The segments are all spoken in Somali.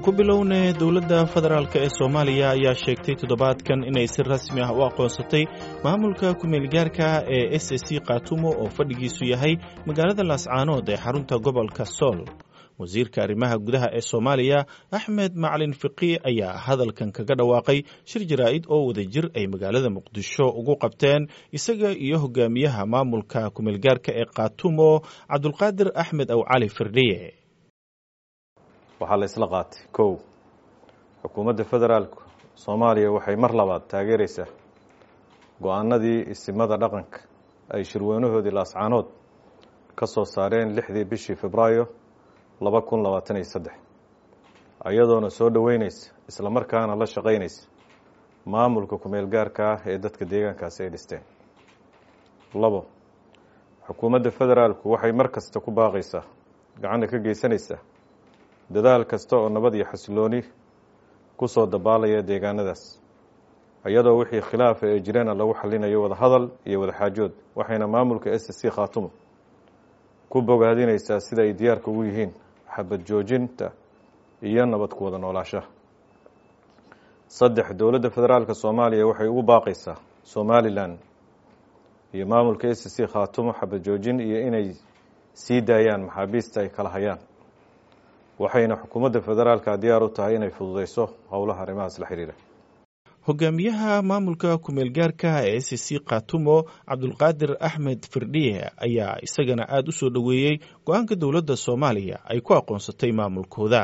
aan ku bilownay dowladda federaalk ee soomaaliya ayaa sheegtay toddobaadkan inay si rasmi ah u aqoonsatay maamulka ku-meelgaarka ee s c khaatumo oo fadhigiisu yahay magaalada laascaanood ee xarunta gobolka sool wasiirka arrimaha gudaha ee soomaaliya axmed macalin fiqi ayaa hadalkan kaga dhawaaqay shir jaraa'id oo wadajir ay magaalada muqdisho ugu qabteen isaga iyo hogaamiyaha maamulka ku-meelgaarka ee khaatumo cabdulqaadir axmed aw cali firdhiye waxaa la isla qaatay kow xukuumadda federaalku soomaaliya waxay mar labaad taageeraysaa go-aanadii isimada dhaqanka ay shirweynahoodii laascaanood ka soo saareen lixdii bishii febraayo laba kun labaatan iyo saddex ayadoona soo dhoweyneysa islamarkaana la shaqeynaysa maamulka ku-meel gaarka ah ee dadka deegaankaasi ay dhisteen labo xukuumadda federaalku waxay mar kasta ku baaqaysaa gacanna ka geysanaysaa dadaal kasta oo nabad iyo xasilooni ku soo dabaalaya deegaanadaas iyadoo wixii khilaafa ee jirana lagu xalinayo wada hadal iyo wada xaajood waxayna maamulka s c khaatumo ku bogaadinaysaa sida ay diyaarka ugu yihiin xabad joojinta iyo nabad ku wada noolaashaha saddex dowladda federaalka soomaaliya waxay ugu baaqaysaa somalilan iyo maamulka s c khaatumo xabad joojin iyo inay sii daayaan maxaabiista ay kala hayaan waxayna xukuumadda federaalka diyaar u tahay inay fududeyso howlaha arrimahaas la xiriira hogaamiyaha maamulka ku-meelgaarka ee s c khaatumo cabdulqaadir axmed firdhiye ayaa isagana aada u soo dhoweeyey go-aanka dowladda soomaaliya ay ku aqoonsatay maamulkooda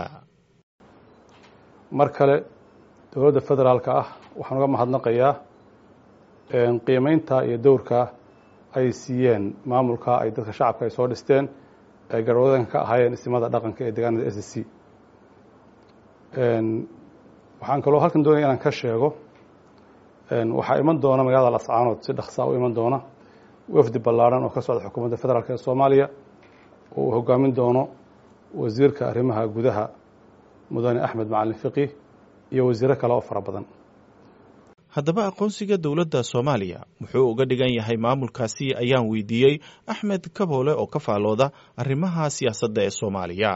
mar kale dowladda federaalka ah waxaan uga mahadnaqayaa qiimeynta iyo dowrka ay siiyeen maamulka ay dadka shacabka ay soo dhisteen ay garwadanka ka ahaayeen istimada dhaqanka ee deegaanada s c waxaan kaloo halkan doonaya inaan ka sheego waxaa iman doona magaalada lascaanood si dhaksaa u iman doona wafdi ballaaran oo ka socda xukuumadda federaalk ee soomaaliya oo uu hogaamin doono wasiirka arrimaha gudaha mudane axmed macalin fiqi iyo wasiiro kale oo fara badan haddaba aqoonsiga dowladda soomaaliya muxuu uga dhigan yahay maamulkaasi ayaan weydiiyey axmed kaboole oo ka faalooda arrimaha siyaasadda ee soomaaliya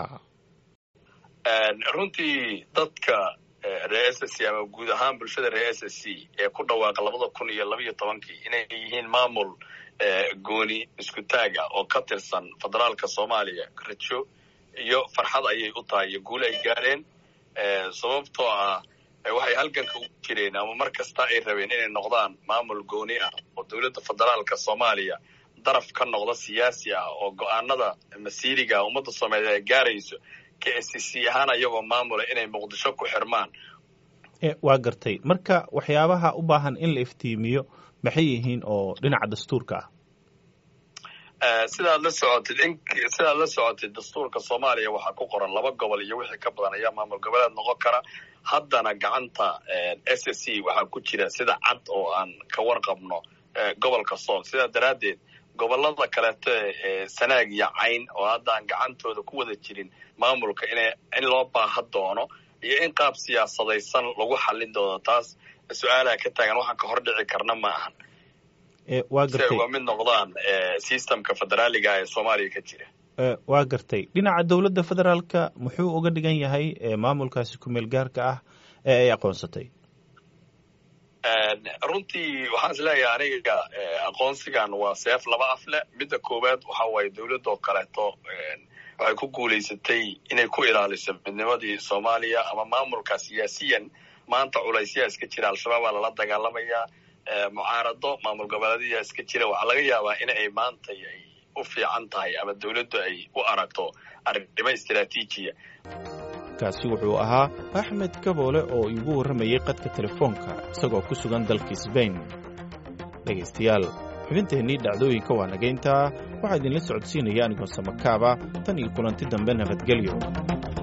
runtii dadka reer s c ama guud ahaan bulshada reer s c ee ku dhawaaqa labada kun iyo labaiyo tobankii inay yihiin maamul gooni isku taaga oo ka tirsan federaalka soomaaliya rajo iyo farxad ayay u tahay iyo guul ay gaareen sababtoo ah waxay halganka ugu jireen ama mar kasta ay rabeen inay noqdaan maamul gooni ah oo dowladda federaalka soomaaliya daraf ka noqda siyaasi ah oo go-aanada masiiriga ummadda soomaaliyeed ay gaarayso k s c ahaan ayagoo maamula inay muqdisho ku xirmaan waa gartay marka waxyaabaha u baahan in la iftiimiyo maxay yihiin oo dhinaca dastuurka ah sidaad la socotid in sidaad la socotid dastuurka soomaaliya waxaa ku qoran laba gobol iyo wixii ka badan ayaa maamul goboleed noqon kara haddana gacanta s c waxaa ku jira sida cad oo aan ka warqabno gobolka sool sidaa daraaddeed gobolada kaleeto ee sanaag iyo cayn oo hadda aan gacantooda ku wada jirin maamulka ina in loo baaha doono iyo in qaab siyaasadaysan lagu xallin doono taas su-aalaha ka taagan waxaan ka hor dhici karna ma ahan si ay uga mid noqdaan systemka federaaliga ee soomaaliya ka jira waa gartay dhinaca dowladda federaalka muxuu uga dhigan yahay maamulkaasi ku-meel gaarka ah ee ay aqoonsatay runtii waxaan is leeyahay aniga aqoonsigan waa seef laba af leh midda koowaad waxa waaye dowladoo kaleeto waxay ku guulaysatay inay ku ilaaliso midnimadii soomaaliya ama maamulka siyaasiyan maanta culaysyaa iska jira al-shabaab aa lala dagaalamayaa mucaarado maamul goboleedyaa iska jira waxaa laga yaabaa in ay maanta ay u fiican tahay ama dowladdu ay u aragto arrimo istaraatiijiya kaasi wuxuu ahaa axmed kaboole oo iigu warramayey qadka telefoonka isagoo ku sugan dalka sbain dhegaystayaal xubinteennii dhacdooyinka waa nagayntaa waxaa idinla socodsiinaya anigoo samakaaba tan iyo kulanti dambe nabadgelyo